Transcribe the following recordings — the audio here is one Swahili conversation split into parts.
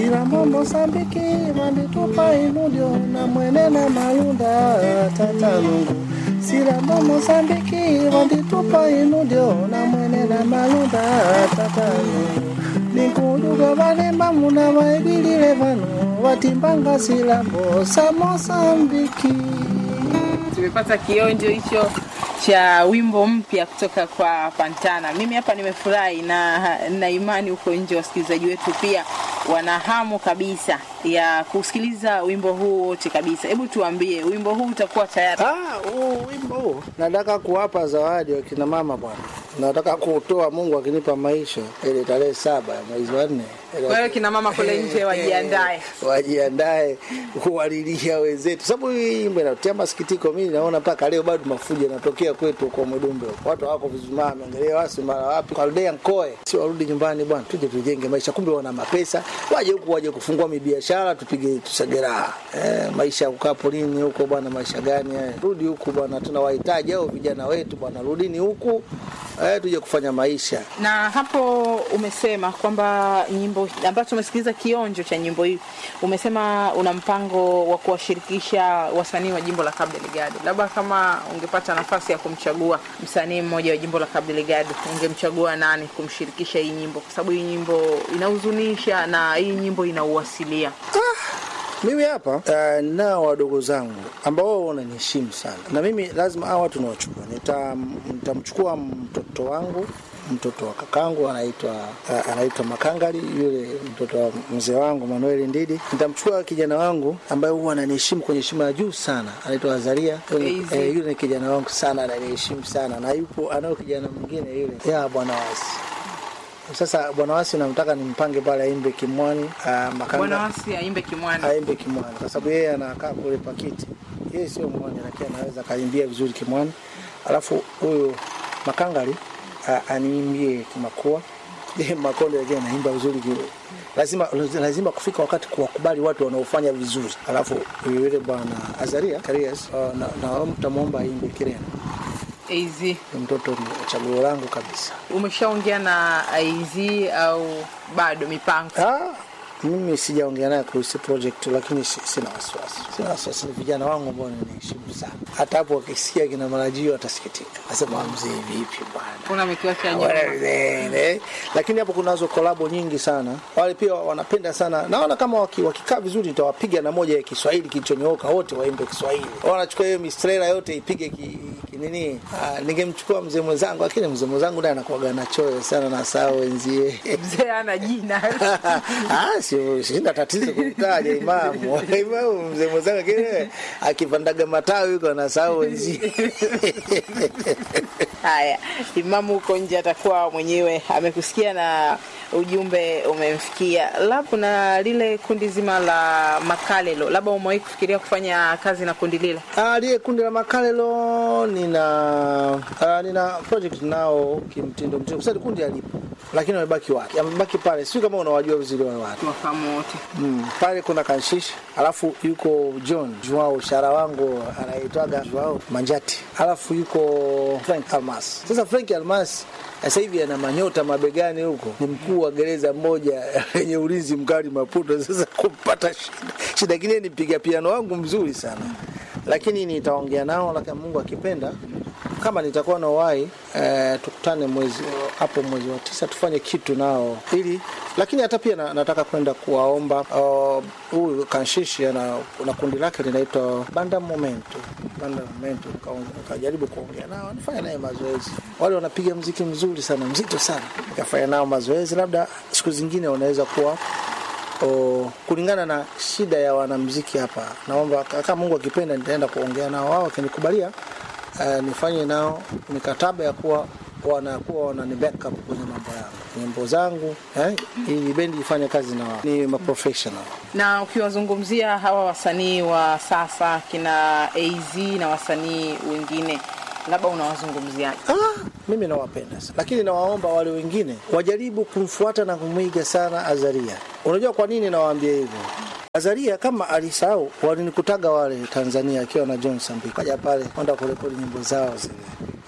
silambo mosambiki manditupa inudio na mwene na malunda tatanungu silambo mosambiki manditupa inudio na mwene na malunda tatanungu ninkuduga vanemba muna vaevilile vano vatimbanga silambo sa mosambiki tumepata kionjo hicho cha wimbo mpya kutoka kwa Pantana. Mimi hapa nimefurahi na na imani huko nje wasikilizaji wetu pia wana hamu kabisa ya kusikiliza wimbo huu wote kabisa. Hebu tuambie, wimbo huu utakuwa tayari? Ah, huu wimbo huu nataka kuwapa zawadi wakina mama bwana, nataka kuutoa Mungu akinipa maisha ile tarehe saba ya mwezi wa nne. Kwa hiyo kina mama kule nje wajiandae. wajiandae kuwalilia wenzetu, sababu hii wimbo inatia masikitiko. Mimi naona mpaka leo bado mafujo yanatokea kwetu kwa Mwedumbe, watu hawako vizuri, angalia wasi mara wapi Kaldea Nkoe, si warudi nyumbani bwana, tuje tujenge maisha. Kumbe wana mapesa, waje huku, waje kufungua mibiashara, tupige tusagera. Eh, maisha ya kukaa polini huko bwana, maisha gani haya? Rudi huku bwana, tunawahitaji hao vijana wetu bwana, rudini huku eh, tuje kufanya maisha. Na hapo umesema kwamba nyimbo ambacho umesikiliza kionjo cha nyimbo hii, umesema una mpango wa kuwashirikisha wasanii wa jimbo la Cabo Delgado. Labda kama ungepata nafasi ya kumchagua msanii mmoja wa jimbo la Cabo Delgado, ungemchagua nani kumshirikisha hii nyimbo? Kwa sababu hii nyimbo inahuzunisha na hii nyimbo inauasilia. Mimi hapa uh, nao wadogo zangu ambao wao wananiheshimu sana, na mimi lazima hao watu nawachukua. Nita- Nitamchukua mtoto wangu mtoto wa kakangu anaitwa uh, anaitwa Makangari, yule mtoto wa mzee wangu Manuel Ndidi. Nitamchukua kijana wangu ambaye huwa ananiheshimu kwenye heshima ya juu sana, anaitwa Azaria. Yule, Easy. eh, yule ni kijana wangu sana, ananiheshimu sana, na yupo anao kijana mwingine yule ya bwana wasi sasa bwana wasi namtaka nimpange pale aimbe Kimwani uh, Makanga Bwana Wasi aimbe Kimwana. aimbe Kimwani kwa sababu yeye anakaa kule Pakiti. Yeye sio mwani, lakini anaweza akaimbia vizuri Kimwani. Alafu huyu Makangari a- aniimbie Kimakua. Yeye Makonde lakini anaimba vizuri kile. Lazima lazima kufika wakati kuwakubali watu wanaofanya vizuri. Alafu yule bwana Azaria Karias uh, na, na mtamwomba aimbe Kirena. AZ. Ni mtoto ni chaguo langu kabisa. Umeshaongea na AZ au bado mipango? Ah, mimi sijaongea naye kuhusu project lakini si- sina wasiwasi. Sina wasiwasi, ni vijana wangu ambao ninaheshimu sana. Hata hapo wakisikia kina marajio watasikitika, asema mzee, vipi bwana Kuna mikiwacha nyuma. Wale, lakini hapo kunazo kolabo nyingi sana. Wale pia wanapenda sana, naona kama waki- wakikaa vizuri nitawapiga na moja ya Kiswahili kilichonyooka, wote waimbe Kiswahili. Wanachukua hiyo mistrela yote ipige ki, ki nini. Ah, ningemchukua mzee mwenzangu, lakini mzee mwenzangu naye anakuwaga na choyo sana na saa wenzie Mzee ana jina. Ah, sio sina tatizo kumtaja imamu imamu mzee mwenzangu kile akipandaga matawi huko anasahau wenzie Haya, imamu huko nje atakuwa mwenyewe amekusikia na ujumbe umemfikia. Labda kuna lile kundi zima la Makalelo, labda umewahi kufikiria kufanya kazi na kundi lile? Ah, liye kundi la Makalelo nina ah, nina project nao kimtindo mtindo, kwa sababu kundi alipo, lakini wamebaki wapi? Wamebaki pale, sio kama unawajua vizuri wale watu Tuwafahamu wote. Mm, pale kuna Kanshish, alafu yuko John Joao, shara wangu anaitwaga Joao Manjati, alafu yuko Frank Almas. Sasa Frank Almas sasa hivi ana manyota mabegani huko, ni mkuu wa gereza moja lenye ulinzi mkali Maputo. Sasa kumpata shida shida, kingine ni mpiga piano wangu mzuri sana, lakini nitaongea nao, lakini Mungu akipenda kama nitakuwa na uhai eh, tukutane mwezi hapo mwezi wa tisa tufanye kitu nao ili lakini hata pia na, nataka kwenda kuwaomba uh, huyu kanshishi ana na kundi lake linaitwa banda momento banda momento Nika- nikajaribu kuongea nao nifanya naye mazoezi wale wanapiga mziki mzuri sana mzito sana nikafanya nao mazoezi labda siku zingine wanaweza kuwa o, kulingana na shida ya wanamziki hapa naomba kama mungu akipenda nitaenda kuongea nao wao wakinikubalia uh, nifanye nao mikataba ya kuwa wanakuwa wanani backup kwenye mambo yangu nyimbo zangu eh, ili bendi ifanye kazi na wao ni maprofessional Na ukiwazungumzia hawa wasanii wa sasa kina AZ na wasanii wengine, labda unawazungumziaje? Ah, mimi nawapenda sana, lakini nawaomba wale wengine wajaribu kumfuata na kumwiga sana Azaria. Unajua kwa nini nawaambia hivyo? Azaria kama alisahau, walinikutaga wale Tanzania akiwa na John Sambi, kaja pale kwenda kurekodi nyimbo zao zile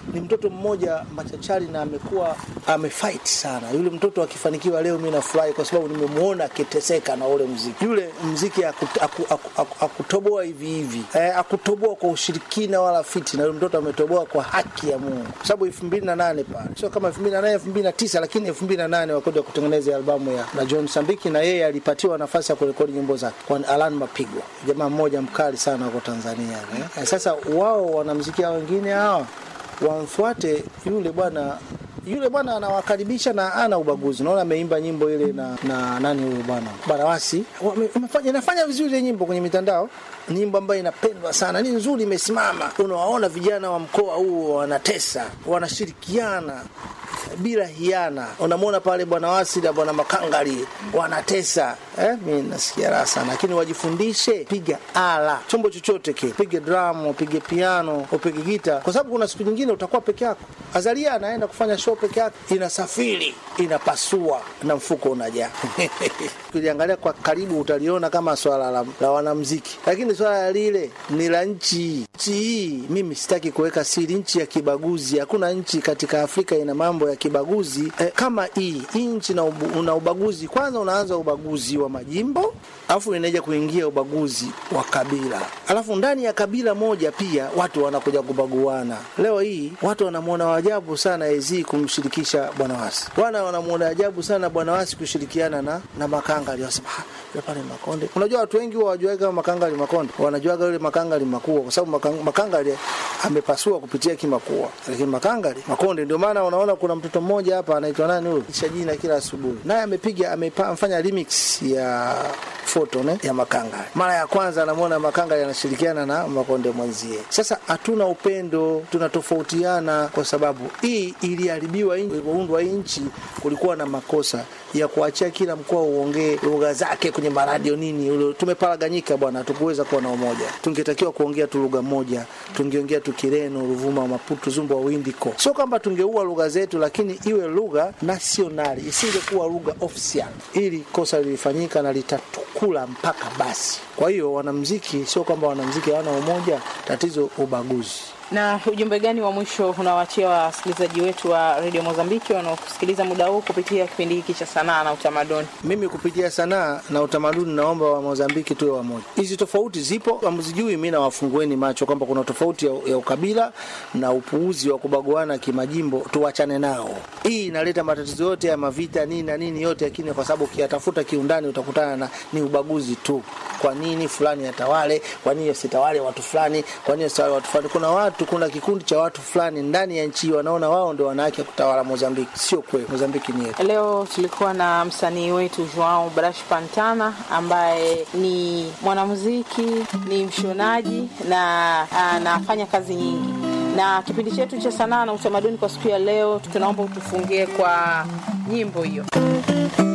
ni mtoto mmoja machachari na amekuwa amefight sana. Yule mtoto akifanikiwa leo, mimi nafurahi kwa sababu nimemuona akiteseka na ule mziki. Yule mziki akutoboa aku, aku, aku, aku hivi hivi eh, akutoboa kwa ushirikina wala fiti, na yule mtoto ametoboa kwa haki ya Mungu, kwa sababu 2008 pale sio kama 2008 2009, lakini 2008 wakoja kutengeneza albamu ya na John Sambiki, na yeye alipatiwa nafasi ya kurekodi nyimbo zake kwa Alan Mapigo, jamaa mmoja mkali sana huko Tanzania eh. Sasa wao wanamzikia wengine hawa wamfuate yule bwana yule bwana anawakaribisha na ana ubaguzi. Naona ameimba nyimbo ile na, na nani huyo bwana Barawasi, inafanya vizuri ile nyimbo kwenye mitandao, nyimbo ambayo inapendwa sana, ni nzuri, imesimama. Unawaona vijana wa mkoa huu wanatesa, wanashirikiana bila hiana. Unamwona pale bwana Wasi na bwana Makangari wanatesa eh? Mi nasikia raha sana, lakini wajifundishe piga ala, chombo chochote kile, upige drum, upige piano, upige gita, kwa sababu kuna siku nyingine utakuwa peke yako. Azalia anaenda kufanya show peke yake, inasafiri inapasua na mfuko unajaa ukiliangalia kwa karibu utaliona kama swala la, la wanamziki, lakini swala lile ni la nchi. Nchi hii mimi sitaki kuweka siri, nchi ya kibaguzi. Hakuna nchi katika Afrika ina mambo ya kibaguzi eh, kama hii hii nchi na ubu, una ubaguzi. Kwanza unaanza ubaguzi wa majimbo, alafu inaja kuingia ubaguzi wa kabila, alafu ndani ya kabila moja pia watu wanakuja kubaguana. Leo hii watu wanamwona wajabu sana Ezi kumshirikisha bwana Wasi, wana wanamwona ajabu sana bwana Wasi kushirikiana na na Makanga aliyosema yule pale Makonde. Unajua watu wengi hawajuaga kama Makanga ali Makonde, wanajuaga yule Makanga ali Makua, kwa sababu Makanga, Makanga ali amepasua kupitia Kimakua, lakini Makanga ali Makonde. Ndio maana unaona kuna mtoto mmoja hapa anaitwa nani huyo, kisha jina kila asubuhi, naye amepiga amefanya remix ya foto ne ya Makanga. Mara ya kwanza anamwona Makanga anashirikiana na Makonde mwenzie. Sasa hatuna upendo, tunatofautiana kwa sababu hii iliharibiwa, ilipoundwa hii nchi kulikuwa na makosa ya kuachia kila mkoa uongee lugha zake kwenye maradio nini. Tumeparaganyika bwana, hatukuweza kuwa na umoja. Tungetakiwa kuongea tu lugha moja, tungeongea tu Kireno, Ruvuma, Maputo, Zumba, Windiko. Sio kwamba tungeua lugha zetu, lakini iwe lugha nasionali, isingekuwa lugha official. Ili kosa lilifanyika na litatukula mpaka basi. Kwa hiyo wanamziki, sio kwamba wanamziki hawana umoja, tatizo ubaguzi. Na ujumbe gani wa mwisho unawaachia wasikilizaji wetu wa redio Mozambiki wanaokusikiliza muda huu kupitia kipindi hiki cha sanaa na utamaduni? Mimi kupitia sanaa na utamaduni naomba wa Mozambiki tuwe wamoja. Hizi tofauti zipo, hamzijui. Mi nawafungueni macho kwamba kuna tofauti ya, ya ukabila na upuuzi wa kubaguana kimajimbo, tuwachane nao. Hii inaleta matatizo yote ya mavita nini na nini yote, lakini kwa sababu ukiyatafuta kiundani utakutana na ni ubaguzi tu. Kwa nini fulani atawale? Kwa nini asitawale watu fulani? Kwa nini asitawale watu fulani? Kuna watu kuna kikundi cha watu fulani ndani ya nchi wanaona wao ndio wana haki ya kutawala Mozambiki. Sio kweli, Mozambiki ni yetu. Leo tulikuwa na msanii wetu Joao Brash Pantana ambaye ni mwanamuziki, ni mshonaji na anafanya kazi nyingi na kipindi chetu cha sanaa na utamaduni kwa siku ya leo, tunaomba utufungie kwa nyimbo hiyo.